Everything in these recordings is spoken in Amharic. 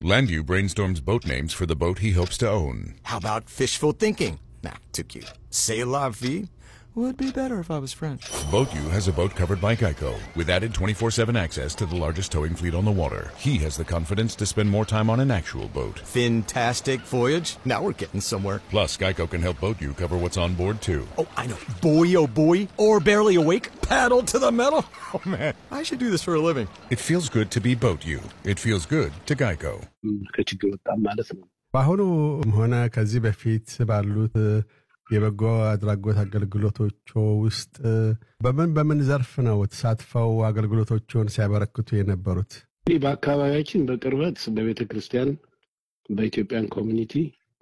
Landu brainstorms boat names for the boat he hopes to own. How about fishful thinking? Nah, too cute. C'est la vie would be better if I was French. BoatU has a boat covered by Geico with added 24-7 access to the largest towing fleet on the water. He has the confidence to spend more time on an actual boat. Fantastic voyage. Now we're getting somewhere. Plus, Geico can help BoatU cover what's on board too. Oh, I know. Boy, oh boy. Or barely awake. Paddle to the metal. Oh man, I should do this for a living. It feels good to be BoatU. It feels good to Geico. ከችግር ወጣም ማለት ነው። በአሁኑ ሆነ ከዚህ በፊት ባሉት የበጎ አድራጎት አገልግሎቶች ውስጥ በምን በምን ዘርፍ ነው ተሳትፈው አገልግሎቶቹን ሲያበረክቱ የነበሩት? እንግዲህ በአካባቢያችን በቅርበት በቤተ ክርስቲያን፣ በኢትዮጵያን ኮሚኒቲ፣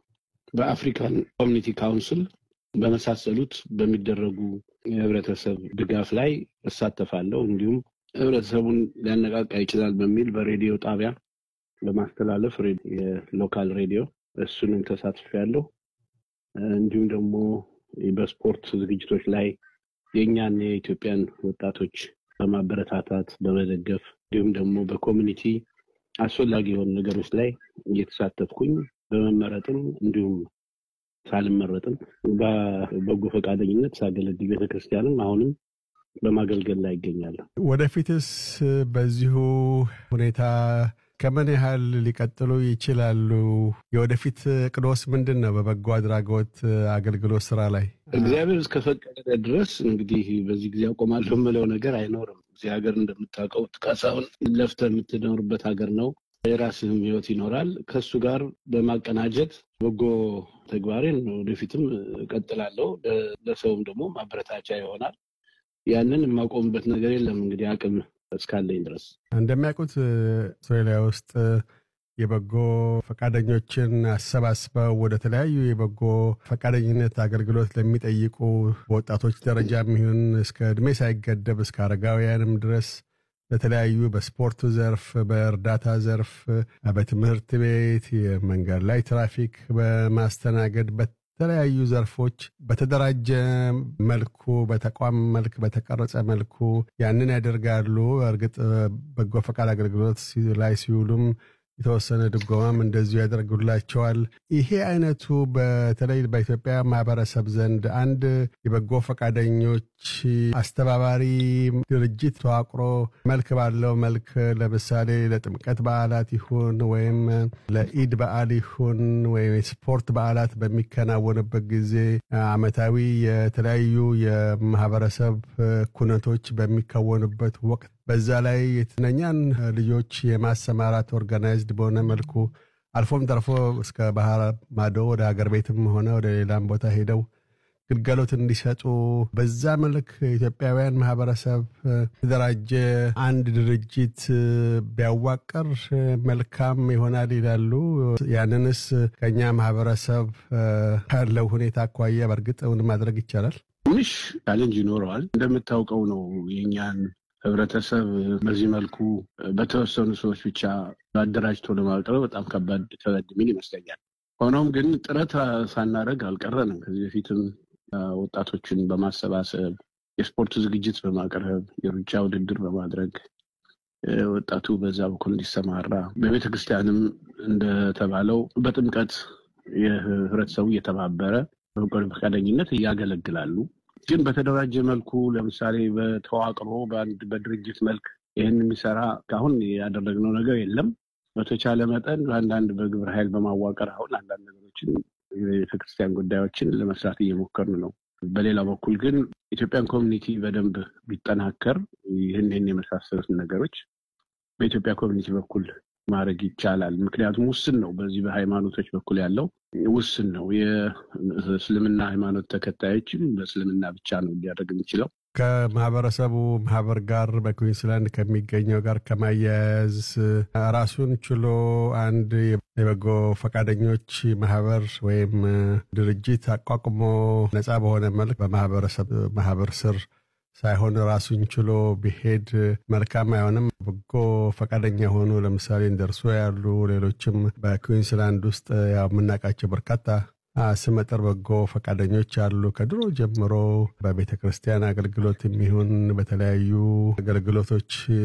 በአፍሪካን ኮሚኒቲ ካውንስል በመሳሰሉት በሚደረጉ የህብረተሰብ ድጋፍ ላይ እሳተፋለሁ። እንዲሁም ህብረተሰቡን ሊያነቃቃ ይችላል በሚል በሬዲዮ ጣቢያ በማስተላለፍ የሎካል ሬዲዮ እሱንም ተሳትፌያለሁ። እንዲሁም ደግሞ በስፖርት ዝግጅቶች ላይ የእኛን የኢትዮጵያን ወጣቶች በማበረታታት በመደገፍ እንዲሁም ደግሞ በኮሚኒቲ አስፈላጊ የሆኑ ነገሮች ላይ እየተሳተፍኩኝ በመመረጥም እንዲሁም ሳልመረጥም በበጎ ፈቃደኝነት ሳገለግል ቤተክርስቲያንም አሁንም በማገልገል ላይ ይገኛለሁ። ወደፊትስ በዚሁ ሁኔታ ከምን ያህል ሊቀጥሉ ይችላሉ? የወደፊት ቅዶስ ምንድን ነው? በበጎ አድራጎት አገልግሎት ስራ ላይ እግዚአብሔር እስከፈቀደ ድረስ እንግዲህ በዚህ ጊዜ አቆማለሁ የምለው ነገር አይኖርም። እዚህ ሀገር እንደምታውቀው ጥቃሳውን ለፍተህ የምትኖርበት ሀገር ነው። የራስህም ህይወት ይኖራል። ከሱ ጋር በማቀናጀት በጎ ተግባሬን ወደፊትም እቀጥላለሁ። ለሰውም ደግሞ ማበረታቻ ይሆናል። ያንን የማቆምበት ነገር የለም እንግዲህ አቅም እስካለኝ ድረስ እንደሚያውቁት አውስትራሊያ ውስጥ የበጎ ፈቃደኞችን አሰባስበው ወደ ተለያዩ የበጎ ፈቃደኝነት አገልግሎት ለሚጠይቁ በወጣቶች ደረጃ የሚሆን እስከ እድሜ ሳይገደብ እስከ አረጋውያንም ድረስ በተለያዩ በስፖርቱ ዘርፍ፣ በእርዳታ ዘርፍ፣ በትምህርት ቤት፣ የመንገድ ላይ ትራፊክ በማስተናገድ በተለያዩ ዘርፎች በተደራጀ መልኩ በተቋም መልክ በተቀረጸ መልኩ ያንን ያደርጋሉ። እርግጥ በጎ ፈቃድ አገልግሎት ላይ ሲውሉም የተወሰነ ድጎማም እንደዚሁ ያደርጉላቸዋል። ይሄ አይነቱ በተለይ በኢትዮጵያ ማህበረሰብ ዘንድ አንድ የበጎ ፈቃደኞች አስተባባሪ ድርጅት ተዋቅሮ መልክ ባለው መልክ ለምሳሌ ለጥምቀት በዓላት ይሁን ወይም ለኢድ በዓል ይሁን ወይም የስፖርት በዓላት በሚከናወንበት ጊዜ ዓመታዊ የተለያዩ የማህበረሰብ ኩነቶች በሚከወኑበት ወቅት በዛ ላይ የትነኛን ልጆች የማሰማራት ኦርጋናይዝድ በሆነ መልኩ አልፎም ተርፎ እስከ ባህር ማዶ ወደ ሀገር ቤትም ሆነ ወደ ሌላም ቦታ ሄደው ግልጋሎት እንዲሰጡ በዛ መልክ ኢትዮጵያውያን ማህበረሰብ የተደራጀ አንድ ድርጅት ቢያዋቀር መልካም ይሆናል ይላሉ። ያንንስ ከኛ ማህበረሰብ ካለው ሁኔታ አኳያ በእርግጥ እውን ማድረግ ይቻላል? ትንሽ ቻሌንጅ ይኖረዋል። እንደምታውቀው ነው የእኛን ህብረተሰብ በዚህ መልኩ በተወሰኑ ሰዎች ብቻ አደራጅቶ ለማቅረብ በጣም ከባድ ከበድ የሚል ይመስለኛል። ሆኖም ግን ጥረት ሳናደርግ አልቀረንም። ከዚህ በፊትም ወጣቶችን በማሰባሰብ የስፖርት ዝግጅት በማቅረብ የሩጫ ውድድር በማድረግ ወጣቱ በዛ በኩል እንዲሰማራ በቤተ ክርስቲያንም እንደተባለው በጥምቀት የህብረተሰቡ እየተባበረ በበጎ ፈቃደኝነት እያገለግላሉ። ግን በተደራጀ መልኩ ለምሳሌ በተዋቅሮ በአንድ በድርጅት መልክ ይህን የሚሰራ እስካሁን ያደረግነው ነገር የለም። በተቻለ መጠን አንዳንድ በግብረ ኃይል በማዋቀር አሁን አንዳንድ ነገሮችን የቤተክርስቲያን ጉዳዮችን ለመስራት እየሞከርን ነው። በሌላ በኩል ግን ኢትዮጵያን ኮሚኒቲ በደንብ ቢጠናከር ይህን ይህን የመሳሰሉትን ነገሮች በኢትዮጵያ ኮሚኒቲ በኩል ማድረግ ይቻላል። ምክንያቱም ውስን ነው። በዚህ በሃይማኖቶች በኩል ያለው ውስን ነው። የእስልምና ሃይማኖት ተከታዮችም በእስልምና ብቻ ነው ሊያደርግ የሚችለው። ከማህበረሰቡ ማህበር ጋር በኩዊንስላንድ ከሚገኘው ጋር ከማያያዝ ራሱን ችሎ አንድ የበጎ ፈቃደኞች ማህበር ወይም ድርጅት አቋቁሞ ነፃ በሆነ መልክ በማህበረሰብ ማህበር ስር ሳይሆን ራሱን ችሎ ቢሄድ መልካም አይሆንም። በጎ ፈቃደኛ የሆኑ ለምሳሌ እንደርሶ ያሉ ሌሎችም በኩዊንስላንድ ውስጥ ያው የምናውቃቸው በርካታ ስመጥር በጎ ፈቃደኞች አሉ። ከድሮ ጀምሮ በቤተ ክርስቲያን አገልግሎት የሚሆን በተለያዩ አገልግሎቶች